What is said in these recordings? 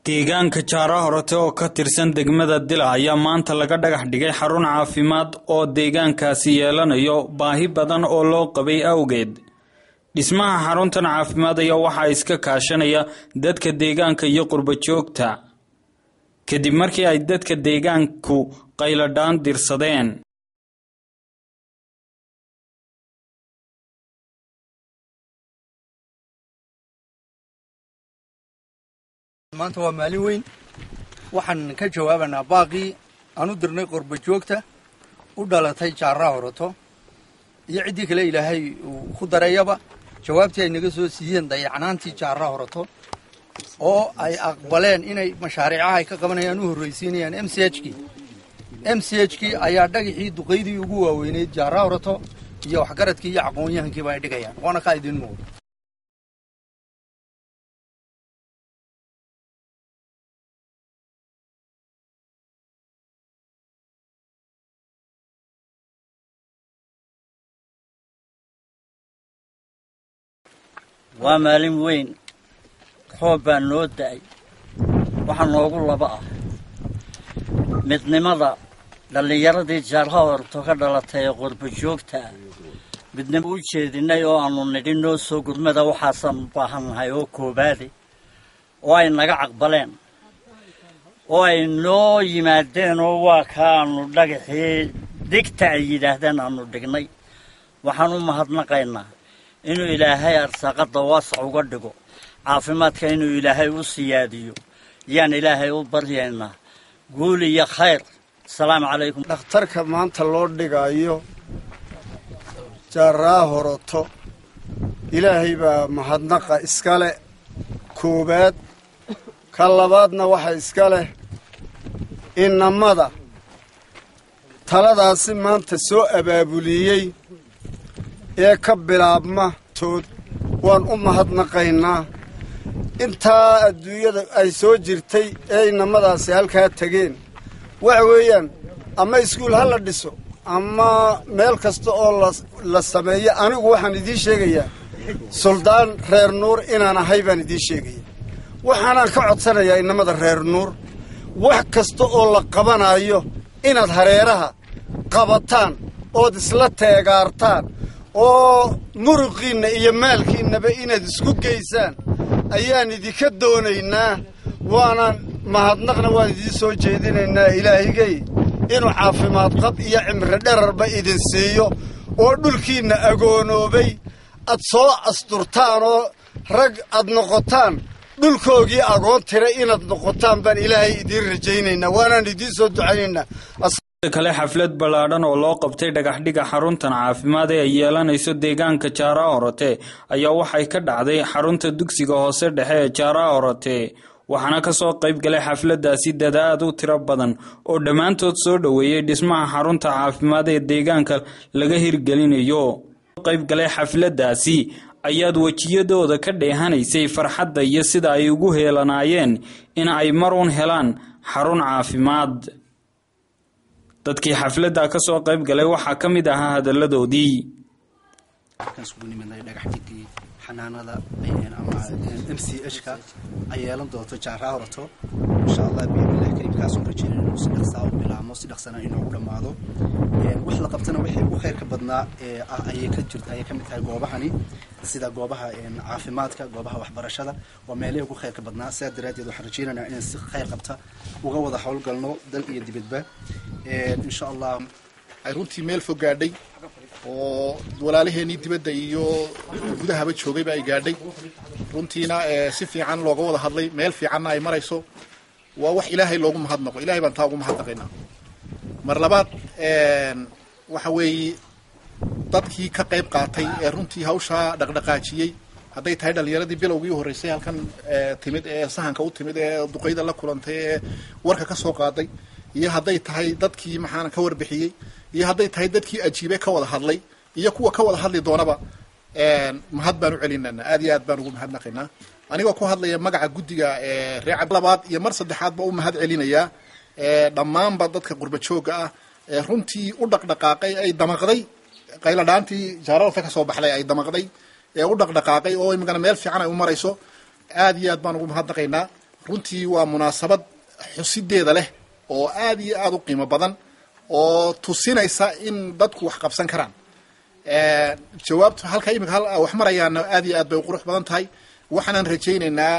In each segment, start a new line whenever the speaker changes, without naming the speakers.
deegaanka jaara horete oo ka tirsan degmada dila ayaa maanta laga dhagax dhigay xarun caafimaad oo deegaankaasi yeelanayo baahi badan oo loo qabay awgeed dhismaha xaruntan caafimaad ayaa waxaa iska kaashanaya dadka deegaanka iyo qurbo joogta kadib markii ay dadka deegaanku qayladhaan dirsadeen
maanta waa maalin weyn waxaan ka jawaabanaa baaqii aan u dirnay qorba joogta u dhalatay jaarraa horato iyo ciddii kale ilaahay uu ku dareeyaba jawaabtii ay naga soo siiyeen dayacnaantii jaarraa horato oo ay aqbaleen inay mashaariicaha ay ka qabanayaan u horraysiinayaan m c h kii m c h kii ayaa dhagaxii duqaydii ugu waaweyneyd jaarraa horato iyo waxgaradkii iyo aqoon-yahankiiba ay dhigayaan waana kaa idiin muuqda
waa maalin weyn roob baa noo da'ay waxaa noogu laba ah midnimada dhallinyaradii jaarha horto ka dhalatay ee qorbo joogta ah midnimo u jeedinay oo aanu nidhi noo soo gurmada waxaasaan u baahannahay oo koobaade oo ay naga caqbaleen oo ay noo yimaadeen oo waa kaaanu dhagaxii digta ay yidhaahdeen aanu dhignay waxaan u mahadnaqaynaa inuu ilaahay arsaaqadda waasac uga dhigo caafimaadka inuu ilaahay u siyaadiyo yaan ilaahay u baryaynaa guul iyo khayr asalaamu calaykum
dhakhtarka maanta loo dhigaayo jaaraa horoto ilaahay baa mahadnaqa iska leh koowaad ka labaadna waxa iska leh inamada taladaasi maanta soo abaabuliyey ee ka bilaabma tood waan u mahadnaqaynaa intaa adduunyada ay soo jirtay ee inamadaasi halkaa tegeen waxa weeyaan ama iskuul ha la dhiso ama meel kasta oo la sameeyo anigu waxaan idiin sheegayaa suldaan reer nuur inaan ahay baan idiin sheegaya waxaanaan ka codsanayaa inamada reer nuur wax kasta oo la qabanayo inaad hareeraha qabataan ood isla teegaartaan oo muruqiinna iyo maalkiinnaba inaad isku geysaan ayaan idinka doonaynaa waanaan mahadnaqna waan idiin soo jeedinaynaa ilaahigay inuu caafimaad qab iyo cimri dherarba idin siiyo oo dhulkiinna agoonoobay ad soo asturtaan oo rag ad noqotaan dhulkoogii agoon tira inaad noqotaan baan ilaahay idiin rajaynaynaa waanaan idiin soo ducaynaynaa
kale xaflad ballaadhan oo loo qabtay dhagaxdhiga xaruntan caafimaad ee ay yeelanayso deegaanka jaaraa orote ayaa waxay ka dhacday xarunta dugsiga hoose dhexe ee jaaraa orote waxaana kasoo qayb galay xafladaasi dadaad u tiro badan oo dhammaantood soo dhoweeyey dhismaha xarunta caafimaad ee deegaanka laga hirgelinayo qayb galay xafladaasi ayaad wejiyadooda ka dheehanaysay farxadda iyo sida ay ugu heelanaayeen in ay maruun helaan xarun caafimaad dadkii xafladda ka soo qayb galay waxaa ka mid ahaa hadalladoodii
isugu nimidnay dhagaxdigii xanaanada ama m c h ka ay yeelan doonto jaarraa horato insha allah biidnillahi kariimkaasoo rajeynay inuu si dhaqsaa u bilaabmo si dhaqsana inoogu dhammaado wax la qabtana wixii ugu khayrka badnaa ee ah ayay ka jirta ayay ka mid tahay goobahani sida goobaha caafimaadka goobaha waxbarashada waa meelihii ugu khayrka badnaa sidaa daraaddeed waxaan rajeynaynaa inaan si khayr qabta uga wada howlgalno dal iyo dibadba insha allah
ay runtii meel fog gaadhay oo walaalaheenii dibadda iyo gudahaba joogayba ay gaadhay runtiina si fiican looga wada hadlay meel fiicanna ay marayso waa wax ilaahay loogu mahadnaqo ilahay baan taa ugu mahadnaqaynaa mar labaad waxa weeye dadkii ka qayb qaatay ee runtii hawshaa dhaqdhaqaajiyey hadday tahay dhallinyaradii bilowgii u horreysay halkan timid ee sahanka u timid ee duqayda la kulantay ee warka ka soo qaaday iyo hadday tahay dadkii maxaana ka warbixiyey iyo hadday tahay dadkii ajiibe ka wada hadlay iyo kuwa ka wada hadli doonaba mahad baan u celinana aad iyo aad baan ugu mahadnaqaynaa anigoo ku hadlaya magaca guddiga reer labaad iyo mar saddexaad ba u mahad celinayaa dhammaanba dadka qurba joogga ah ee runtii u dhaqdhaqaaqay ay damaqday qayladhaantii jaaralta ka soo baxday ay damaqday ee u dhaqdhaqaaqay oo imikana meel fiican ay u marayso aad iyo aad baan ugu mahadnaqaynaa runtii waa munaasabad xusideeda leh oo aad iyo aad u qiimo badan oo tusinaysa in dadku wax qabsan karaan jawaabtu halka imika hal wax marayaana aad iyo aad bay u qurux badan tahay waxaanan rajaynaynaa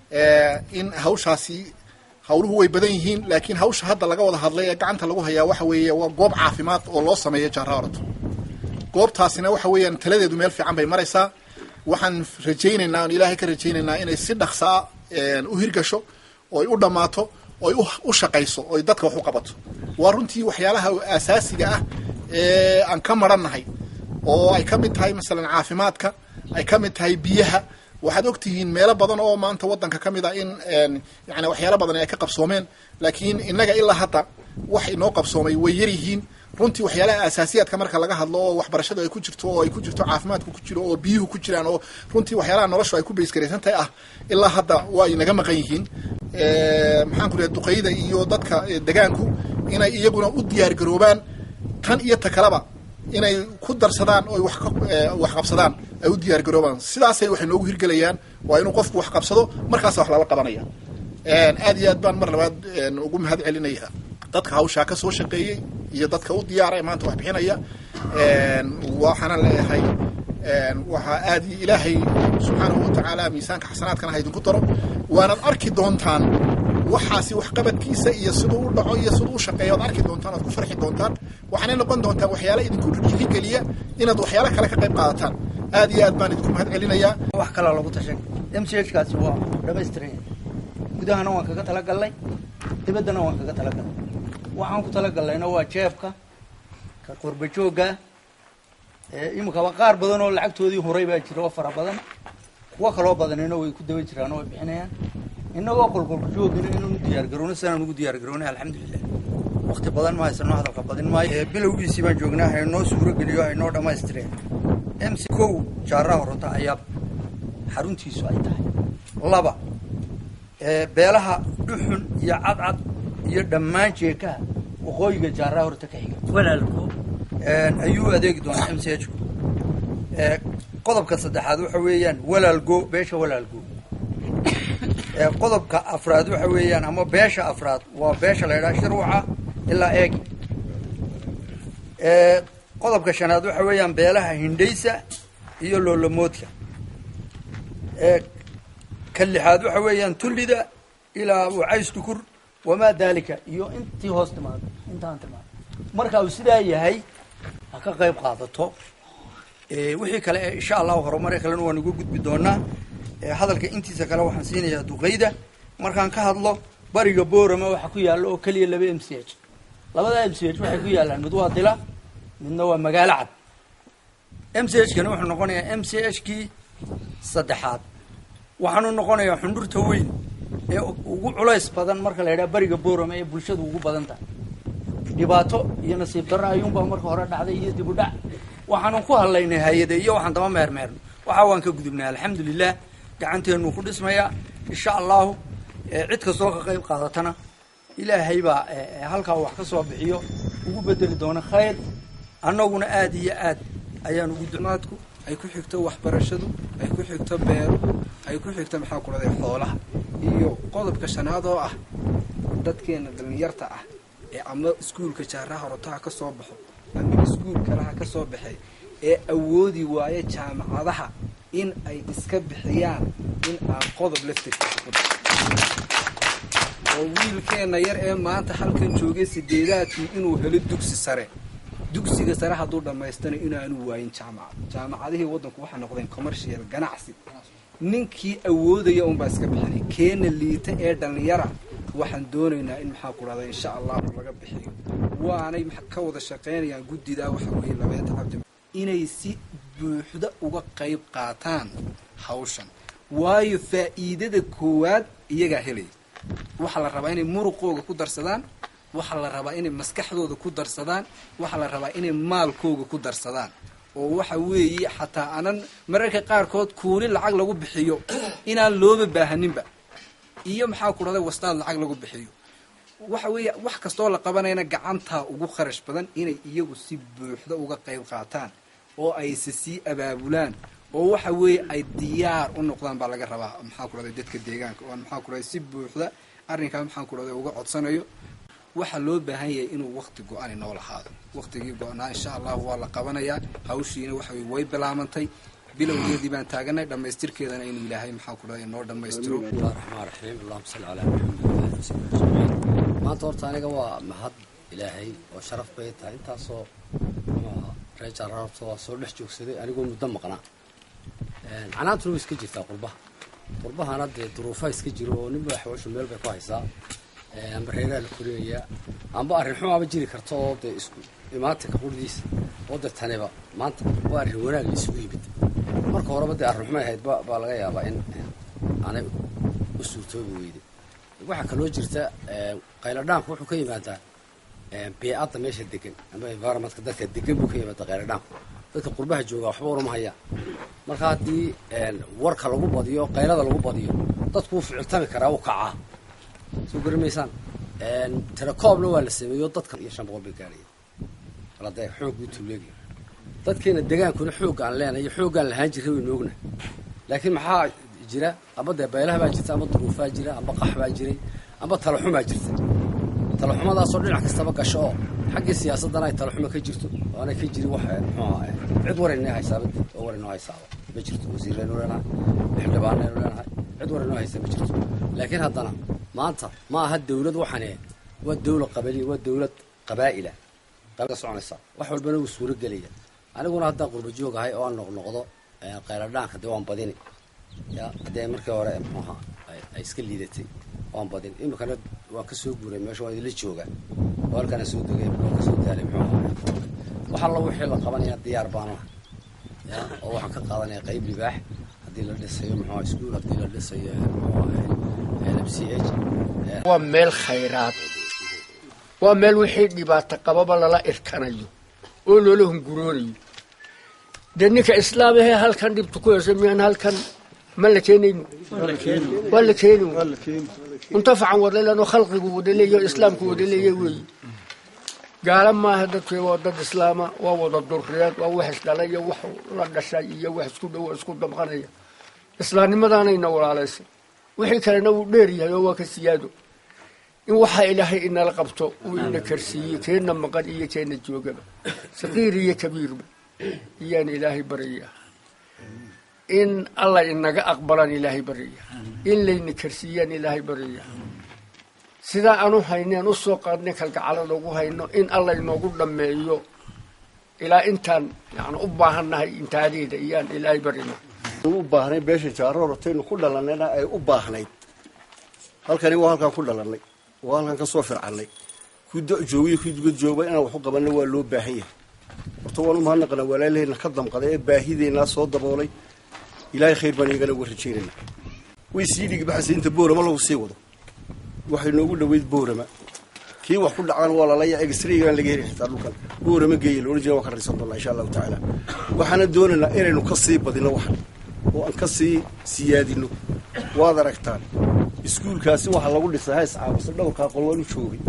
in hawshaasi hawluhu way badan yihiin laakiin hawsha hadda laga wada hadlay ee gacanta lagu hayaa waxa weeye waa goob caafimaad oo loo sameeyo jaara orato goobtaasina waxa weeyaan taladeedu meel fiican bay maraysaa waxaan rajaynaynaa on ilaahay ka rajaynaynaa inay si dhaqsaa u hirgasho oy u dhammaato oy u shaqayso oy dadka wax u qabato waa runtii waxyaalaha asaasiga ah ee aan ka marannahay oo ay ka mid tahay masalan caafimaadka ay ka mid tahay biyaha waxaad ogtihiin meelo badan oo maanta waddanka ka mid ah in yani waxyaalo badan ay ka qabsoomeen laakiin innaga ilaa hadda wax inoo qabsoomay way yar yihiin runtii waxyaalaha asaasiyaadka marka laga hadlo oo waxbarashadu ay ku jirto oo ay ku jirto caafimaadku ku jiro oo biyuhu ku jiraan oo runtii waxyaalaha noloshu ay ku baysgaraysan tahay ah ilaa hadda waa inaga maqan yihiin maxaan ku lehay duqeyda iyo dadka degaanku inay iyaguna u diyaar garoobaan tan iyo ta kaleba inay ku darsadaan oo wax wax qabsadaan ay u diyaar garoobaan sidaasay waxay noogu hirgelayaan waa inuu qofku wax qabsado markaasa wax lala qabanaya aad iyo aad baan mar labaad ugu mahad celinaya dadka hawshaa ka soo shaqeeyey iyo dadka u diyaara ee maanta wax bixinaya waxaana leeyahay waxaa aad ilaahay subxaanahu watacaala miisaanka xasanaadkana ha idinku daro waanaad arki doontaan waxaasi waxqabadkiisa iyo siduu u dhaco iyo siduu u shaqeeyo ad arki doontaan oad ku farxi doontaan waxaanay noqon doontaan waxyaala idinku dhiirigeliya inaad waxyaalo kale ka qayb qaadataan aad iyo aad baan idinku mahad celinayaa
wax kalaa lagu tashan m c h kaasi waa dhamaystiran gudahana waan kaga talagalnay dibaddana waan kaga talagalnay waxaan ku talagalnayna waa jeebka ka qurba joogga iminkaba qaar badan oo lacagtoodii horay baa jira oo fara badan kuwo kaloo badanina way ku daba jiraan oo way bixinayaan innagoo qolqolka joogina inaan u diyaar garowno sidaan ugu diyaar garownay alxamdulilah wakti badan ma haysano hadalka badin maayo bilowgiisii baan joognaa haynoo suuro geliyo haynoo dhammaystireen m c kow jaaraha horota ayaa xaruntiisu ay tahay laba beelaha dhuxun iyo cadcad iyo dhammaan jeekaha waqooyiga jaaraha horta ka xiga
walaalku
ayuu adeegi doonaa m c h ku qodobka saddexaad waxa weeyaan walaalgo beesha walaalgo qodobka afraad waxa weeyaan ama beesha afraad waa beesha la ydhaha shirwaca ilaa eegi qodobka shanaad waxa weeyaan beelaha hindhaysa iyo loolomoodka ka lixaad waxa weeyaan tullida ilaa wacays tukur wamaa daalika iyo intii hoos timaado intaan timaado marka uu sidaa yahay ha ka qayb qaadato wixii kale ee insha allahu horumare kalena waan uga gudbi doonaa hadalka intiisa kale waxaan siinayaa duqeyda markaan ka hadlo bariga boorama waxa ku yaalla oo keliya laba m c h labada m c h waxay ku yaallaan mid waa dila midna waa magaalo cad m c h kani wuxuu noqonayaa m c h kii saddexaad waxaanu noqonayaa xundhurta weyn ee ugu culays badan marka la yidhaha bariga boorama ee bulshadu ugu badan tahay dhibaato iyo nasiib darro ayuunbaa marka hore dhacday iyo dib u dhac waxaanu ku hadlaynay hay-ade iyo waxaan daba meermeerno waxa waan ka gudubnay alxamdulilah gacanteenu ku dhismayaa insha allahu cid kastoo ka qayb qaadatana ilaahay baa halkaa wax ka soo bixiyo ugu bedeli doona khayr annaguna aada iyo aad ayaan ugu
maadku ay ku xigto waxbarashadu ay ku xigto beeruhu ay ku xigto maxaa ku dhahday xoolaha iyo qodobka shanaad oo ah dadkeena dhallinyarta ah ee ama iskuulka jaaraha horotaha ka soo baxo ama iskuul kalaha ka soo baxay ee awoodi waayo jaamacadaha in ay iska bixiyaan in aan qodob laftirkiisa ku oo wiilkeenna yar ee maanta halkan joogay sideedaadkii inuu helo dugsi sare dugsiga sare hadduu dhammaystana inaanu waayin jaamacad jaamacadihii waddanku waxay noqdeen commercial ganacsi ninkii awoodaya unbaa iska bixinay keena liita ee dhallinyara waxaan doonaynaa in maxaa ku dhahda insha allahu laga bixiyo waanay ka wada shaqaynayaan guddidaa waxa weeye labeenta cabdi inay si buuxda uga qayb qaataan hawshan waayo faa'iidada koowaad iyagaa helaya waxaa la rabaa inay muruqooga ku darsadaan waxaa la rabaa inay maskaxdooda ku darsadaan waxaa la rabaa inay maalkooga ku darsadaan oo waxa weeye xataa anan mararka qaarkood kuuli lacag lagu bixiyo inaan looba baahaninba iyo maxaa ku dhahday wastaad lacag lagu bixiyo waxa weeye wax kastoo la qabanayna gacantaa ugu kharash badan inay iyagu si buuxda uga qayb qaataan oo ayse sii abaabulaan oo waxa weeye ay diyaar u noqdaan baa laga rabaa maxaa ku dhahday dadka deegaanka oo maxaa ku dhahday si buuxda arrinkaa maxaa ku dhahday uga codsanayo waxaa loo baahan yahay inuu wakti go-ani noo lahaado waktigii go-naa insha allahu waa la qabanayaa hawshiina waxa weye way bilaamantay bilowgeedii baan taaganay dhammaystirkeedana inuu ilaahay maxaa ku dhahday noo dhammaystiro
bismillahi raxmaan raxiim allahuma salli calaa maxamed wasabi ajmaciin maanta horta aniga waa mahad ilaahay oo sharaf bay tahay intaasoo muxuaha reer jaaraarta waa soo dhex joogsaday anigoo muddo maqnaa canaantuna way iska jirtaa qurbaha qurbahana dee duruufaha iska jiro oo ninba waxwashu meel bay ku haysaa amba reeraha la korinayaa amba arrin xumaaba jiri karta oo dee isku imaatinka qurdiisa oo dee taniba maanta waa arrin wanaag la isugu yimid marka horeba dee arrin xumay ahayd baa laga yaabaa in aanay u suurtoobi weyday waxaa kaloo jirta qayladhaanku wuxuu ka yimaadaa bee-adda meesha degan amba environmentka dadka degan buu ka yimaada qayladhaanku dadka qurbaha joogaa waxba orama hayaan marka haddii warka lagu badiyo qaylada lagu badiyo dadku wuu ficiltami karaa wuu kacaa soo garamaysaan telecoomna waa la sameeyo dadka iyo shan boqol bay gaaraya alade xoog buu tuuleegaya dadkeena degaankuna xoogga aan leenahay iyo xooggaan lahaan jiray waynu ognahay laakiin maxaa jira amba dee beelaha baa jirta amba duruufaa jira amba qax baa jiray amba talaxumaa jirta talaxumadaasoo dhinac kastaba gasho oo xaggii siyaasaddana ay talaxuma ka jirto oo aanay ka jirin wax muxuaha cid waraynoo haysaaba oo waraynoo haysaaba ma jirto wasiiraynu leenahay xildhibaanaynu leenahay cid waraynoo haysa ma jirto laakiin haddana maanta ma aha dawlad waxane waa dawla qabaliya waa dawlad qabaa'ila qabiil soconaysa wax walbana wuu suuro gelaya aniguna haddaan qurba joog ahay oo aan noqnoqdo qayladhaanka dee waan badini ya haddee markii hore muxuaha ay iska liidatay waan badin iminkana waan ka soo guuray meesha waan idinla joogaa oo halkaana soo degay waan kasoo daalay muxuu ahaa wax alla wixii la qabanaya diyaar baana ya oo waxaan ka qaadanaya qayb libaax haddii la dhisayo muxuaha iskuul haddii la dhisayo muxuaha m c h
waa meel khayraad waa meel wixii dhibaato qababa lala irkanayo oo loola hunguroonayo dee ninka islaamahee halkan dhibta ku heysa miyaan halkan ma la keenayno waa la keeni muntafacan wadaleeno khalqigu wadaleeyo islaamku wadaleeya weeye gaala maaha dadke waa dad islaama waa wada durriyeed waa wax isdhalaya wax la dhashay iyo wax isku dhowo isku damqanaya islaamnimadaanayna walaalaysa wixii kalena wuu dheer yahay oo waa ka siyaado in waxaa ilaahay inala qabto uu ina karsiiyey keenna maqan iyo keenna joogaba saqiir iyo kabiirba iyaan ilaahay baraya in alla inaga aqbalaan ilaahay baraya in layna karsiiyaan ilaahay baraya sidaa aanu hayneen usoo qaadnay kalgacalada ugu hayno in alla inoogu dhammeeyo ilaa intaan yani u baahannahay intaadeeda iyaan ilaahay barina
u baahnay beesha jaarorotaynu ku dhalanayna ay u baahnayd halkani waa halkaan ku dhalannay waa halkaan ka soo fircannay ku da joogiyo ku dibad jooga inaan wax u qabanna waa loo baahan yahay horta waan u mahadnaqanaa walaalaheenna ka damqaday ee baahideennaa soo daboolay ilaahay khayr baan iyagana uga rajaynayna way sii dhigbaxaysa inta boorama lagu sii wado waxay noogu dhoweyd boorama kii wax ku dhacaan waa lalaya egsraygaan laga heli xitaa dhulkan boorama geeya loodhan jira waan ka raysan doonaa insha allahu tacaala waxaana doonaynaa inaynu ka sii badino waxan oo aan ka sii siyaadino waad aragtaan iskuulkaasi waxaa lagu dhisay hays caawisa dhowrkaa qol waan u joogay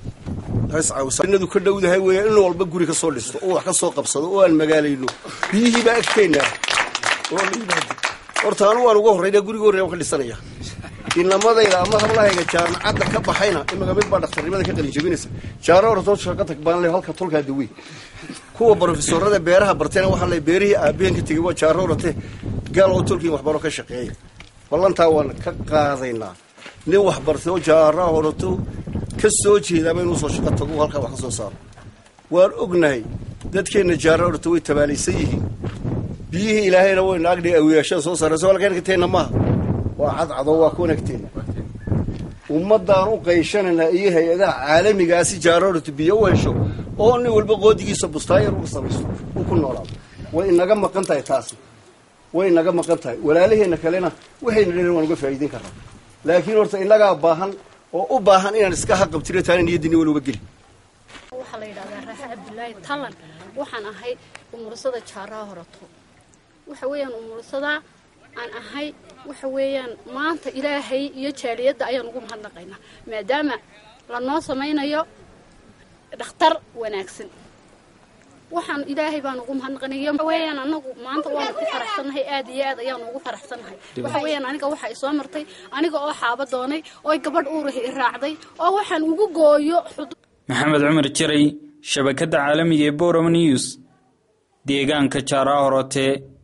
hays caawisa inadu ka dhowdahay weeya in walba guri ka soo dhisto oo wax ka soo qabsado oo aan magaalayno biyihii baa agteennaa oo la yimaado horta anu waan uga horrayna guriga horreya waan ka dhisanaya inamadayda ama hablahayga jaamacadda ka baxayna imaga mid baa dhakhtarnimada ka qalin jabinaysa jaaro hortoo shaqa tag baan le halka tolkaa dawey kuwa brofesorada beeraha barteena waxaa le beerihii aabeen ka tegey waa jaaro horate gaal oo tolkiin waxbaro ka shaqeeya ballantaa waan ka qaadaynaa nin wax bartay oo jaaraha horato ka soo jeedaaba inuu soo shaqo tago halkaa wax ka soo saaro waan ognahay dadkeenna jaaro horata way tabaalaysan yihiin biyihii ilaahayna wayna agdhi awiyaashada soo saarayso halkeenkateenna maaha waa cadcado waa ku wanagteena ummaddaan u qayshanaynaa iyo hay-adaha caalamigaasi jaaroratu biyo u hesho oo nin walba qoodigiisa bustaayar uga samaysto uu ku noolaado way inaga maqan tahay taasi way inaga maqan tahay walaalaheenna kalena waxayna dherin waan uga faa'iideyn karnaa laakiin horta inagaa baahan oo u baahan inaan iska haqabtiro taana niyaddini wal uga geli
waxaa la yidhahdaa raaxe cabdulaahi tallan waxaan ahay umursada jaaraha horato waxa weeyaan umursadaa aan ahay waxa weeyaan maanta ilaahay iyo jaaliyadda ayaan ugu mahadnaqaynaa maadaama lanoo samaynayo dhakhtar wanaagsan waxaan ilaahay baan ugu mahadnaqanay waxa weeyaan anagu maanta waanu ku faraxsannahay aad iyo aad ayaanu ugu faraxsannahay waxa weeyaan aniga waxa i soo martay aniga oo xaaba doonay oo gabadh uurahi i raacday oo waxaan ugu gooyo
maxamed cumar jiray shabakadda caalamiga ee boram news deegaanka jaara horote